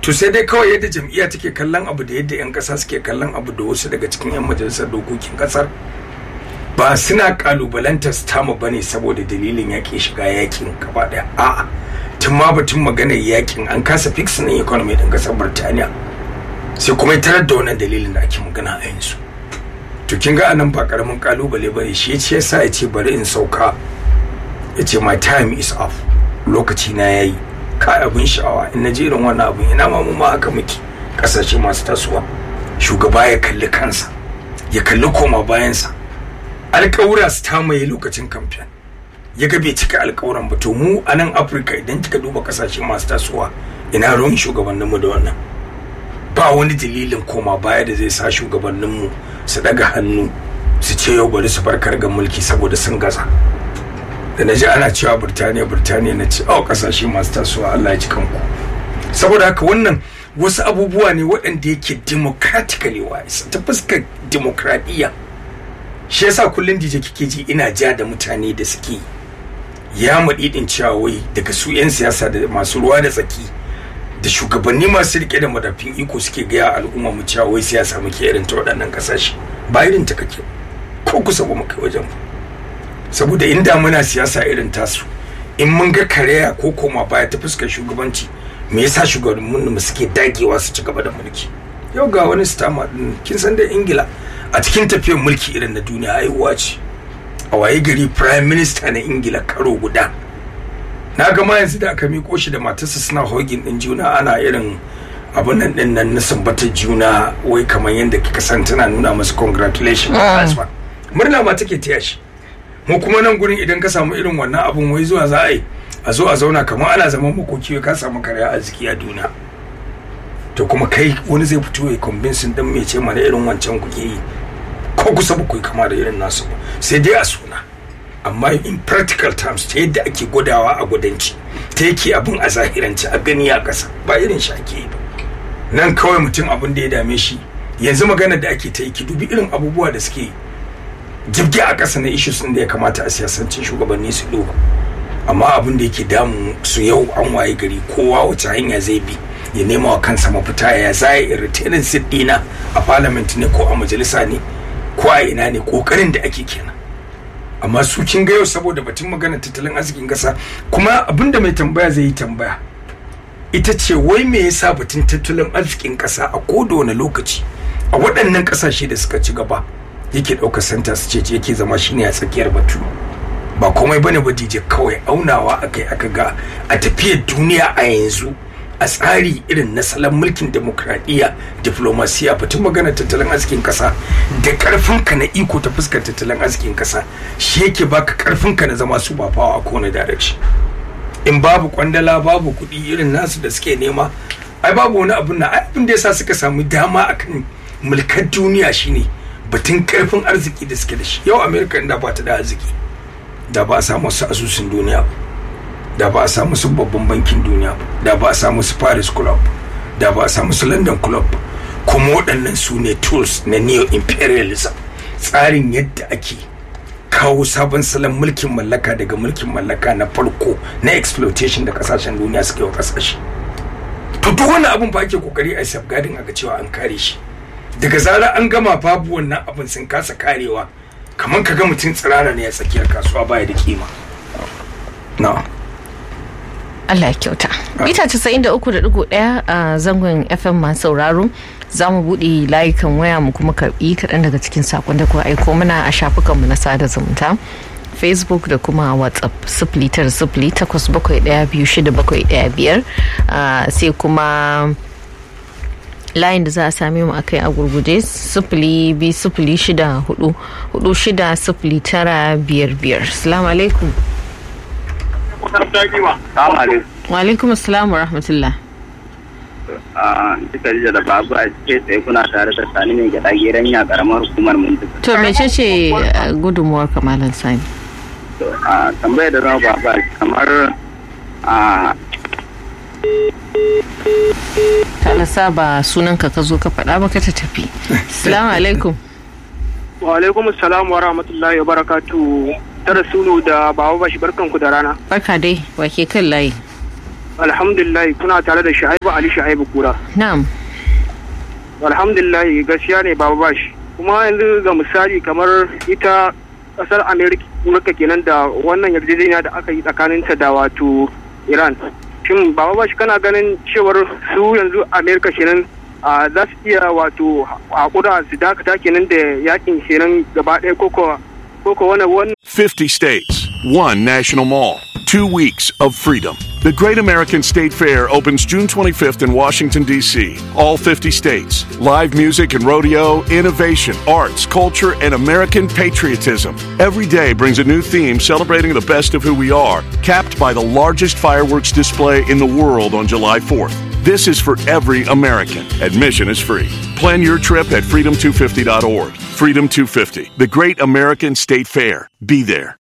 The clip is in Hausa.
to sai dai kawai yadda jam'iyya take kallon abu da yadda 'yan kasa suke kallon abu da wasu daga cikin 'yan majalisar dokokin kasar ba suna kalubalantar tamu ba ne saboda dalilin yaƙi shiga yakin gaba daya a'a tun ma batun maganar yakin an kasa fixin economy din kasar birtaniya sai kuma ya tarar da wannan dalilin da ake magana a yanzu to kin ga anan ba karamin kalubale bane shi yace yasa ya ce bari in sauka ya ce my time is up lokaci na yayi kai abin sha'awa in na ji irin wannan abin ina ma mu ma haka muke kasashe masu tasowa shugaba ya kalli kansa ya kalli koma bayansa alƙawura su tamaye lokacin kamfen ya ga bai cika alƙawuran ba to mu a nan afirka idan kika duba kasashe masu tasowa ina ruwan shugabanninmu da wannan ba wani dalilin koma baya da zai sa shugabanninmu su daga hannu su ce yau bari su farkar ga mulki saboda sun gaza da na ji ana cewa birtaniya birtaniya na ce oh kasashe masu tasowa allah ya ci kanku saboda haka wannan wasu abubuwa ne waɗanda yake democratically wise ta fuskar demokradiyya shi yasa kullum dije kike ji ina ja da mutane da suke ya maɗiɗin cewa wai daga su 'yan siyasa da masu ruwa da tsaki da shugabanni masu rike da madafin iko suke gaya al'umma mu cewa wai siyasa muke irin ta waɗannan ƙasashe ba irin ta kake ko kusa ba mu kai wajen ba saboda inda muna siyasa irin tasu in mun ga karaya ko koma baya ta fuskar shugabanci me yasa shugabannin mu suke dagewa su ci gaba da mulki yau ga wani stama din kin san da ingila a cikin tafiyar mulki irin na duniya haihuwa ce a waye gari prime minister na ingila karo guda na ga ma yanzu da aka miko shi da matarsa suna hogin din juna ana irin abun nan din nan na sumbatar juna wai kamar yadda kika san tana nuna masa congratulations murna ma take taya shi mu kuma nan gurin idan ka samu irin wannan abun wai zuwa za a yi a zo a zauna kamar ana zaman makoki ka samu karya arziki a duniya to kuma kai wani zai fito ya convincing dan mai ce mana irin wancan kuke yi ko kusa ba ku kama da irin nasu ba sai dai a suna amma in practical terms ta yadda ake gudawa a gudanci ta yake abin a zahiranci a gani a ƙasa ba irin shi ake yi ba nan kawai mutum abin da ya dame shi yanzu magana da ake ta yi ki dubi irin abubuwa da suke jirgi a ƙasa na issues da ya kamata a siyasancin shugabanni su duba amma abin da yake damu su yau an waye gari kowa wace hanya zai bi ya nema wa kansa mafita ya zai retaining seat dina a parliament ne ko a majalisa ne ko a ina ne kokarin da ake kenan amma su kin ga yau saboda batun magana tattalin arzikin kasa kuma abinda mai tambaya zai yi tambaya ita ce wai me yasa batun tattalin arzikin kasa a koda wani lokaci a waɗannan ƙasashe da suka ci gaba yake ɗaukar santa su ce yake zama shine a tsakiyar batu ba komai bane ba dije kawai aunawa akai aka ga a tafiyar duniya a yanzu a tsari irin na salon mulkin demokradiyya diplomasiya batun magana tattalin arzikin kasa da karfinka na iko ta fuskar tattalin arzikin kasa shi yake baka karfinka na zama su bafawa a kowane direction in babu kwandala babu kuɗi irin nasu da suke nema ai babu wani abun na abin da yasa suka samu dama akan mulkar duniya shine batun karfin arziki da suke da shi yau america inda ba ta da arziki da ba a samu wasu asusun duniya ba da ba a samu su babban bankin duniya da ba a samu su paris club da ba a samu su london club kuma waɗannan su ne tools na neo imperialism tsarin yadda ake kawo sabon salon mulkin mallaka daga mulkin mallaka na farko na exploitation da kasashen duniya suke wa kasashe to duk wani abun ba ake kokari a safeguarding aka cewa an kare shi daga zarar an gama babu wannan abin sun kasa karewa kamar ka ga mutum tsirara ne a tsakiyar kasuwa baya da kima na'am Allah ya kyauta. Mita 93.1 a zangon FM masu sauraro za mu buɗe layukan waya mu kuma karɓi kaɗan daga cikin sakon da kuwa aiko mana a shafukanmu na sada zumunta. facebook da kuma whatsapp sifili tara sifili takwas bakwai ɗaya biyu shida bakwai ɗaya biyar sai kuma layin da za a same mu akai a gurguje sifili biyu sifili shida hudu hudu shida sifili tara biyar biyar salamu alaikum wa alaikum assalam wa rahmatullah duka jiya da babu a ce tsaye kuna tare da sani mai gyaɗa geren ya karamar hukumar mun to mece ce gudunmuwar kamalan sani a tambayar da zama baba kamar a talasa ba sunanka ka zo ka faɗa ba ka ta tafi salamu alaikum wa alaikum salam wa rahmatullahi wa barakatu ta rasulu da baba bashi barkanku da rana barka dai wake kan layi alhamdulillah kuna tare da sha'ibu ali sha'ibu kura na'am alhamdulillah gaskiya ne baba bashi kuma yanzu ga misali kamar ita kasar amerika kenan da wannan yarjejeniya da aka yi tsakaninta da wato iran shin baba bashi kana ganin cewar su yanzu amerika kenan a za su iya wato hakura su dakata kenan da yakin kenan gaba ɗaya koko koko wani wani 50 states, one national mall, two weeks of freedom. The Great American State Fair opens June 25th in Washington, D.C. All 50 states. Live music and rodeo, innovation, arts, culture, and American patriotism. Every day brings a new theme celebrating the best of who we are, capped by the largest fireworks display in the world on July 4th. This is for every American. Admission is free. Plan your trip at freedom250.org. Freedom 250, the Great American State Fair. Be there.